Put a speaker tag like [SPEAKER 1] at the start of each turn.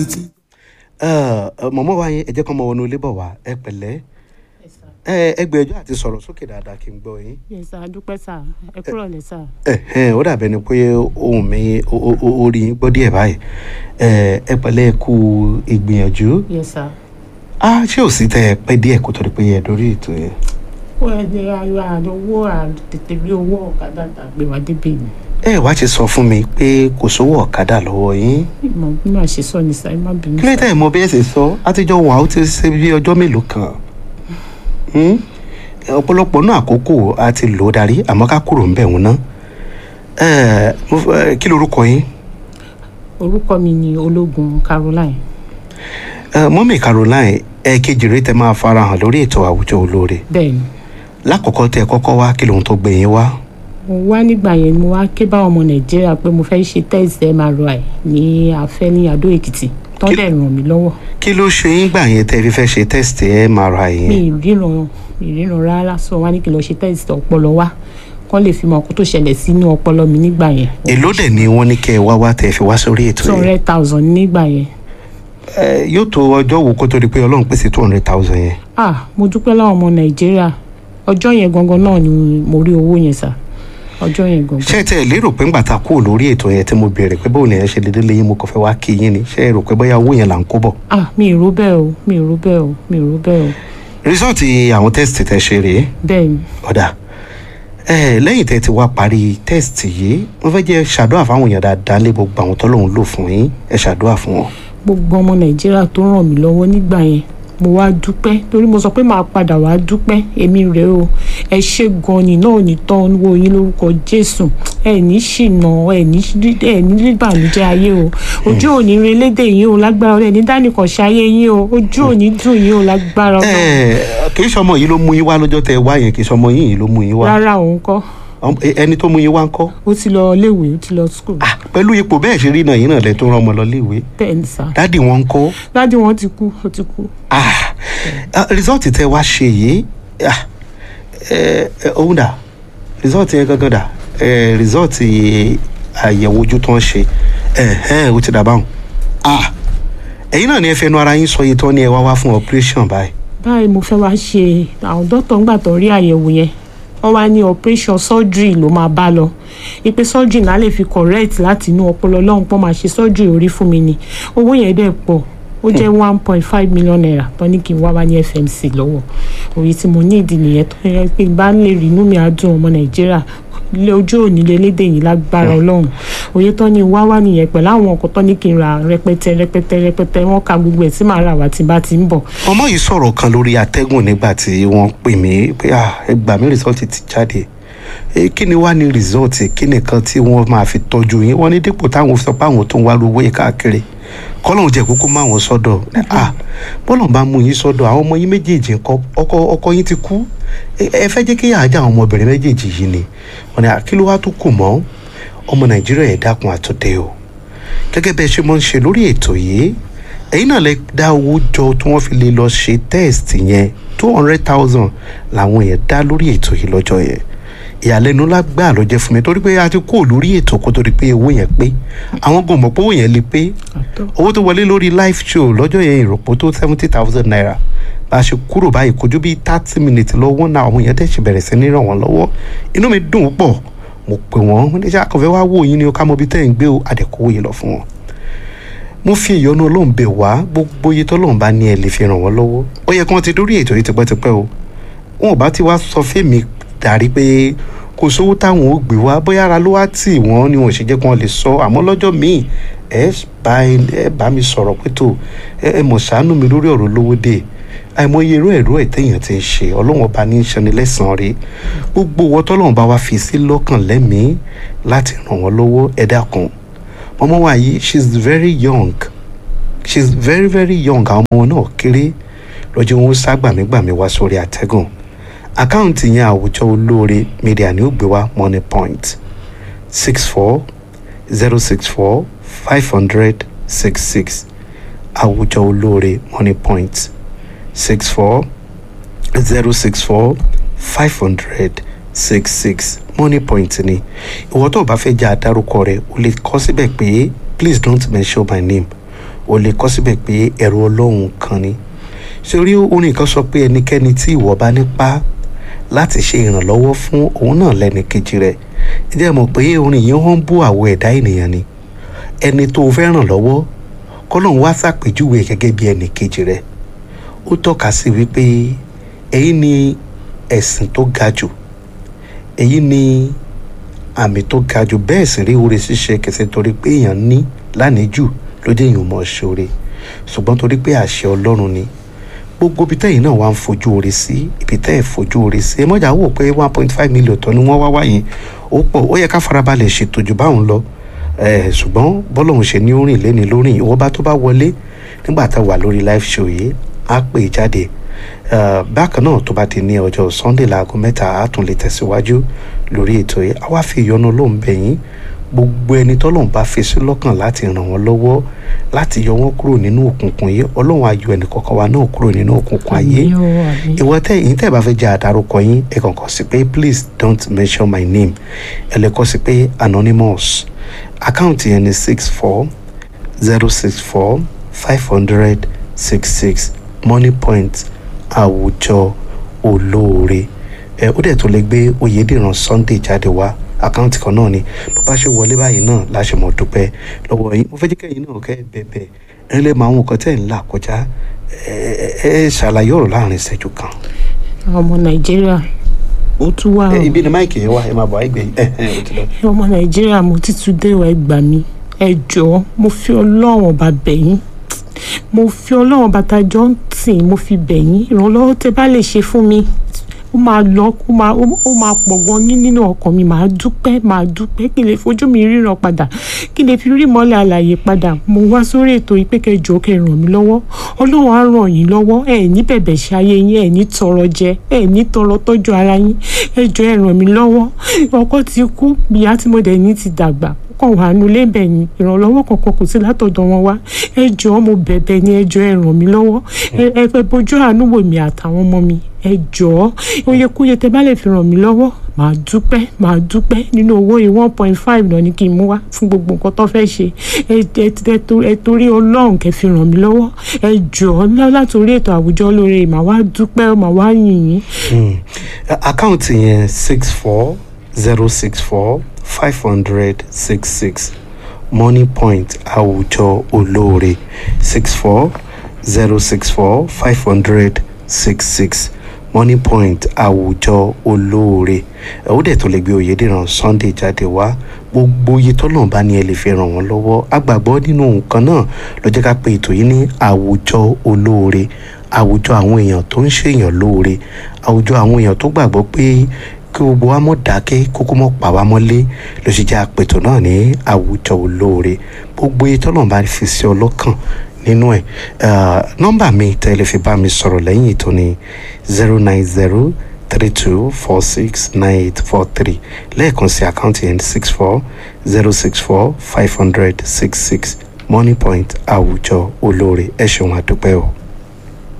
[SPEAKER 1] mọ̀mọ́ wa yẹn ẹ jẹ́ kọ́ mọ wọnú ilé bọ̀ wá ẹ pẹ̀lẹ́ ẹ ẹ gbìyànjú àti sọ̀rọ̀ sókè dáadáa kí n gbọ́ yín.
[SPEAKER 2] yes sir adúpẹ́ sir ẹ kúrò lẹ́ sir.
[SPEAKER 1] Ẹ̀hẹ́n, ó dàbẹ̀ ni pé ohun mi ó- ó- ó- ó rí yín gbọ́ díẹ̀ báyìí ẹ ẹ pẹ̀lẹ́ ẹ kú ìgbìyànjú
[SPEAKER 2] yes sir.
[SPEAKER 1] ah ṣé ò sí tẹ ẹ pẹ́ díẹ̀ kó tó di pé ẹ dórí ètò yẹn.
[SPEAKER 2] wọ́n ẹ ní ayọ̀ àdówó àtètè bí owó ọ̀kadà tàgbé wá débi ni.
[SPEAKER 1] ẹ wá ti sọ fún mi pé kò sówó ọ̀kadà lọ́wọ́ yín
[SPEAKER 2] ìmọ̀ bí màá ṣe sọ ní sir ẹ má bínú
[SPEAKER 1] kí ló
[SPEAKER 2] sir.
[SPEAKER 1] tẹ̀ mọ bí ẹ ṣe sọ àtijọ́ wà ó ti ṣe bí ọjọ́ mélòó kan Hmm? ọ̀pọ̀lọpọ̀ náà àkókò a ti lò ó darí àmọ́ ká kúrò ń bẹ̀ wọ́n ná Ẹ, mo fẹ́- kí lorúkọ yín
[SPEAKER 2] orúkọ mi ni ológun caroline.
[SPEAKER 1] Ẹ, mọ́mì Caroline ẹ̀ẹ́kejì rẹ tẹ máa farahàn lórí ètò àwùjọ olóore
[SPEAKER 2] bẹ́ẹ̀ ni
[SPEAKER 1] lákọ̀ọ́kọ́ tẹ kọ́kọ́ wá kí lóhun tó gbé yín wá
[SPEAKER 2] mo wá nígbà yẹn mo wá ké báwọn ọmọ nàìjíríà pé mo fẹ́ ṣe test mri ní afẹ́ ní adó èkìtì tó
[SPEAKER 1] Kí-
[SPEAKER 2] dẹ̀ ràn mí lọ́wọ́
[SPEAKER 1] kí ló ṣe yín gbà yẹn tẹ fi fẹ́ ṣe test MRI
[SPEAKER 2] mi
[SPEAKER 1] yẹn
[SPEAKER 2] ì ríran mi ì ríran rárá sọ wá ní kí n lọ ṣe test ọpọlọ wá kán lè fi mọ ọkọ tó ṣẹlẹ̀ sínú ọpọlọ mi nígbà yẹn
[SPEAKER 1] èló dẹ̀ ni wọ́n ní kẹ́ ẹ wá wá tẹ fi wá sórí ètò
[SPEAKER 2] two
[SPEAKER 1] yẹn
[SPEAKER 2] hundred thousand nígbà yẹn
[SPEAKER 1] Ẹ, yóò tó ọjọ́ wo kó tó di pé ọlọ́run pèsè two hundred thousand yẹn
[SPEAKER 2] ah mo dúpẹ́ láwọn ọmọ nàìjíríà ọjọ́ yẹn gangan náà ni mo rí owó yẹn sà ọjọ́ yẹn gangan
[SPEAKER 1] ṣé ẹ tẹ ẹ lérò pé ńgbà tá a kúrò lórí ètò yẹn tí mo béèrè pé bóun lèyàn ṣe lè délé yín mo kàn fẹ́ wá kí yín ni ṣé ẹ rò pé bóyá owó yẹn là ń kó bọ̀.
[SPEAKER 2] ah mi ì rò bẹ́ẹ̀ o mi ì rò bẹ́ẹ̀ o mi ì rò bẹ́ẹ̀ o
[SPEAKER 1] rìsọ́ọ̀tì àwọn tẹ́sítì tẹ ṣe rèé
[SPEAKER 2] bẹ́ẹ̀ ni
[SPEAKER 1] ọ̀dà ẹ lẹ́yìn tẹ́ ti wá parí tẹ́sítì yìí wọ́n fẹ́ jẹ́ ṣàdúrà fáwọn èèyàn dáadáa lé gbogbo àwọn tọ́lọ́hún lò fún yín ẹ ṣàdúrà fún wọn.
[SPEAKER 2] gbogbo ọmọ nàìjíríà tó ràn mí lọ́wọ́ nígbà yẹn mo wá dúpẹ́ torí mo sọ pé màá padà wá dúpẹ́ èmi rèé o ẹ ṣe gan ni náà ò ní tán wo yín lórúkọ jésù ẹ ní ṣìnà ẹ ní ẹ ní ìbànújẹ́ ayé o ojú ò ní re lédè yín o lágbára ọlẹ ní dánìkan ṣayé yín o ojú ò ní dùn yín o lágbára
[SPEAKER 1] ẹ
[SPEAKER 2] ọlọ
[SPEAKER 1] kì í ṣọmọ yìí ló mú yín wá lọ́jọ́ tẹ wá yẹn kì í ṣọmọ yín yìí ló mú yín wá
[SPEAKER 2] rárá òun kọ́
[SPEAKER 1] Ọm- ẹ- ẹni tó mú yín wá ń kọ́
[SPEAKER 2] ó ti lọ léèwé ó ti lọ skul
[SPEAKER 1] Ah, pẹ̀lú ipò bẹ́ẹ̀ ṣe rí náà yín náà lẹ tó rán ọmọ lọ léèwé
[SPEAKER 2] bẹ́ẹ̀ ni sá
[SPEAKER 1] dádì wọn ń kọ́
[SPEAKER 2] dádì wọn ti kú ó ti kú
[SPEAKER 1] ah ah, rìsọ́ọ̀tì tẹ wá ṣe yìí ah ẹ ẹ òun dà rìsọ́ọ̀tì yẹn gangan dà ẹ rìsọ́ọ̀tì àyẹ̀wò ojú tó ń ṣe ẹ ẹ ó ti dà báwọn ah ẹ̀yin náà ni ẹ fẹnu ara yín sọ iye tó ní ẹ wá wá fún operation báyìí
[SPEAKER 2] báyìí mo fẹ́ wá ṣe àwọn dókítà ńgbà tó rí àyẹ̀wò yẹn wọ́n wá ní operation surgery ló máa bá lọ ipe surgery náà lè fi correct láti inú ọpọlọ lọ́hùn pọ́n máa ṣe surgery orí fún mi ni owó yẹn dẹ̀ pọ̀ ó jẹ́ one point five million naira tó ní kí n wá wá ní FMC lọ́wọ́ òye tí mo ní ìdí nìyẹn tó yẹ pé n bá lè rí inú mi á dùn ọmọ nàìjíríà ilé ojú òní lélédè yìí lágbára ọlọ́run òye tó ní wá wá nìyẹn pẹ̀lú àwọn nǹkan tó ní kí n ra rẹpẹtẹ rẹpẹtẹ rẹpẹtẹ wọ́n ka gbogbo ẹ̀ tí màá rà wá tí n bá ti ń bọ̀
[SPEAKER 1] ọmọ yìí sọ̀rọ̀ kan lórí atẹ́gùn nígbà tí wọ́n pè mí pé ah ẹ gbà mí rìsọ́ọ̀tì ti jáde Eh, kí ni wàá ní rìsọ́ọ̀tì kí nìkan tí wọ́n máa fi tọ́jú yín wọ́n ní dípò táwọn sọ pé àwọn tó ń wá lówó yìí káàkiri kọ́lọ́hún jẹ́ kókó máa wọ́n sọ́dọ̀ ah bọ́lọ̀ bá mú yín sọ́dọ̀ àwọn ọmọ yín méjèèjì ńkọ́ ọkọ ọkọ yín ti kú ẹ ẹ fẹ́ jẹ́ kí àjà àwọn ọmọbìnrin méjèèjì yìí ni wọ́n ní ah, kí ló wá tó kù mọ́ ọmọ nàìjíríà ẹ̀ dákun àtúndé o gẹ́gẹ́ bẹ́ẹ̀ ṣe mọ́ ń ṣe lórí ètò yìí ẹ̀yin náà lè dá owó jọ tí wọ́n fi lè lọ ṣe test yẹn two hundred thousand làwọn yẹn dá lórí ètò yìí lọ́jọ́ yẹn ìyàlẹ́nu lágbà ló jẹ́ fún mi torí pé a ti kó lórí ètò kó tó di pé owó yẹn pé àwọn gan mọ̀ pé owó yẹn lè pé
[SPEAKER 2] àtọ́
[SPEAKER 1] owó tó wọlé lórí live show lọ́jọ́ yẹn ìrọ̀pọ̀ tó seventy thousand naira bá a ṣe kúrò báyìí kò ju bíi thirty minutes lọ́wọ́ náà àwọn èèyàn tẹ̀sí bẹ̀rẹ̀ sí ní ràn wọ́n lọ́wọ́ inú mi dùn pọ̀ mo pè wọ́n mo ní sẹ́ àkànfẹ́ wá wò yín ni o ká mọ ibi tẹ́ ẹ̀ ń gbé o àdẹ̀kọ́wò yìí lọ fún wọn mo fi ìyọnu ọlọ́run bẹ̀ wá gbogbo iye tọ́lọ́run bá ní ẹ lè fi ràn wọ́n lọ́wọ́ ó yẹ kí wọ́n ti dórí ètò yìí tipẹ́tipẹ́ o wọn ò bá ti wá sọ fẹ́mi darí pé kò sówó táwọn ò gbé wá bóyá ara ló wá tì wọ́n ni wọn ò ṣe jẹ́ kí wọ́n lè sọ àmọ́ lọ́jọ́ míì ẹ bá ẹ bá mi sọ̀rọ̀ pé tó ẹ ẹ mọ̀ ṣàánú mi lórí ọ̀rọ̀ lówó dé àìmọye irú ẹ̀rọ ẹ̀ téèyàn ti ń ṣe ọlọ́run ọba ní í ṣani lẹ́sàn-án rí gbogbo owó tọ́lọ́run bá wá fi sí lọ́kàn lẹ́mìí láti ràn wọ́n lọ́wọ́ ẹ dákun ọmọ wa yìí she is very young she is very very young àwọn ọmọ náà kéré lọ́jọ́ wọn sá gbàmígbàmí wá sórí àtẹ́gùn àkáǹtì yẹn àwùjọ olóore media ni ó gbé wá money point six four zero six four five hundred six six àwùjọ olóore money point six four zero six four five hundred six six money point ni ìwọ tó o bá fẹ́ jẹ́ àdárúkọ rẹ̀ o lè kọ síbẹ̀ pé please don't mention my name o lè kọ síbẹ̀ pé ẹ̀rù ọlọ́run kan ni ṣé orí orin kan sọ pé ẹnikẹ́ni tí ìwọ bá nípa láti ṣe ìrànlọ́wọ́ fún òun náà lẹ́ni kejì rẹ̀ ẹ jẹ́ mọ̀ pé orin yìí wọ́n ń bú àwọ̀ ẹ̀dá ènìyàn ni ẹni tó o fẹ́ ràn lọ́wọ́ kọ́lọ́n wá ṣàpèjúwe gẹ́gẹ́ bí ẹnì kejì rẹ̀ ó tọ́ka sí wípé èyí ni ẹ̀sìn tó ga jù èyí ni àmì tó ga jù bẹ́ẹ̀ sì rí oore ṣíṣe kẹsẹ̀ torí pé èèyàn ní lánìí ló dé èèyàn mọ̀ ṣoore ṣùgbọ́n torí pé àṣẹ ọlọ́run ni gbogbo ibi tẹ́yìn náà wà ń fojú oore sí ibi tẹ́ ẹ̀ fojú oore sí ẹ mọ́jà wò pé one point five million tó ni wọ́n wá wáyé ó pọ̀ ó yẹ ká farabalẹ̀ ṣètò jù báwọn lọ ṣùgbọ́n bọ́lọ́hún ṣe ní orin lẹ́ni lórí ìwọ́n bá tó bá wọlé nígbà tá a wà lórí live show yìí á pè jáde bákan náà tó bá ti ní ọjọ́ sunday láago mẹ́ta á tún lè tẹ̀síwájú lórí ètò yìí á wá fi ìyọnu lóun bẹ̀yìn gbogbo ẹni tọ́lọ́run bá fi sí lọ́kàn láti ràn wọ́n lọ́wọ́ láti yọ wọ́n kúrò nínú òkùnkùn yìí ọlọ́run á yọ ẹnì kọ̀ọ̀kan wa náà kúrò nínú òkùnkùn ayé ìwọ tẹ yìí tẹ bá fẹ́ jẹ́ àdárúkọ yín ẹ kàn kọ sí pé please don't mention my name ẹ lè kọ sí pé anonymous àkáǹtì yẹn ni six four zero six four five hundred six six money point àwùjọ olóore ẹ ó dẹ̀ tó lè gbé oyèdèrán sunday jáde wá àkáǹtì kan náà ni bó bá ṣe wọlé báyìí náà láṣẹ mọ̀ dúpẹ́ lọ́wọ́ yín mo fẹ́ jẹ́ kẹ́yìn náà kẹ́ bẹ̀bẹ̀ ẹ lè mọ àwọn nǹkan tẹ̀ ń là kọjá ẹ ẹ ṣàlàyé ọ̀rọ̀ láàrin ìṣẹ́jú kan.
[SPEAKER 2] ọmọ nàìjíríà ó tún wà ó
[SPEAKER 1] ibi ni máìkì yẹn wá ẹ máa bọ̀ àìgbẹ́ ẹ ẹ ó ti lọ.
[SPEAKER 2] ọmọ nàìjíríà mo ti tún dé ìwà ẹgbà mi ẹ jọ̀ọ́ mo fi ọlọ́run ọba bẹ̀yìn mo fi ọlọ́run ọba tajọ́ ń tì mo fi bẹ̀yìn ìrànlọ́wọ́ tẹ bá lè ṣe fún mi ó máa lọ ó máa ó máa pọ̀ gan ní nínú ọkàn mi màá dúpẹ́ màá dúpẹ́ kí n lè fojú mi ríran padà kí n lè fi rí mọ́lẹ̀ àlàyé padà mo wá sórí ètò yìí pé kẹjọ kẹ ràn mí lọ́wọ́ ọlọ́run á ràn yín lọ́wọ́ ẹ ní bẹ̀bẹ̀ ṣe ayé yín ẹ ní tọrọ jẹ ẹ ní tọrọ tọ́jú ara yín ẹ jọ ẹ ràn mí lọ́wọ́ ọkọ ti kú ìyá tí mo dẹ̀ ní ti dàgbà kàn wá nulẹ̀ bẹ̀ ni ìrànlọ́wọ́ kankan kò sí látọ̀dọ̀ wọn wá ẹ jọ̀ọ́ mo bẹ̀bẹ̀ ni ẹ jọ̀ọ́ ẹ ràn mí lọ́wọ́ ẹ fẹ́ bójú àánú wò mí àtàwọn ọmọ mi ẹ jọ̀ọ́ oyekúye tẹ bá lè fi ràn mí lọ́wọ́ màá dúpẹ́ màá dúpẹ́ nínú owó yìí one point five náà ni kí n mú wá fún gbogbo nǹkan tó fẹ́ ṣe ẹ torí ọlọ́run kẹ́ fi ràn mí lọ́wọ́ ẹ jọ̀ọ́ látòrí ètò àwùjọ lóore màá wá dúpẹ́ màá wá yìn yín.
[SPEAKER 1] àkáǹtì yẹn six four zero six four five hundred six six money point àwùjọ olóore six four zero six four five hundred six six money point àwùjọ olóore ó dẹ̀ tó lè gbé oyèdèrán sunday jáde wá gbogbo iye tọ́lọ̀ bá ní ẹ lè fi ràn wọ́n lọ́wọ́ agbàgbọ́ nínú nǹkan náà ló jẹ́ ká pe ètò yìí ní àwùjọ olóore àwùjọ àwọn èèyàn tó ń ṣèyàn lóore àwùjọ àwọn èèyàn tó gbàgbọ́ pé kí gbogbo wa mọ̀ dákẹ́ kókó mọ̀ pa wá mọ́lé ló ṣe jẹ́ àpètò náà ní àwùjọ olóore gbogbo iye tọ́lọ̀ bá fi sí ọlọ́kàn nínú ẹ̀ nọ́mbà mi tẹ́lẹ̀ fi bá mi sọ̀rọ̀ lẹ́yìn ètò ní zero nine zero three two four six nine eight four three lẹ́ẹ̀kan sí àkáǹtì yẹn six four zero six four five hundred six six money point àwùjọ olóore ẹ ṣeun àdúpẹ́ o.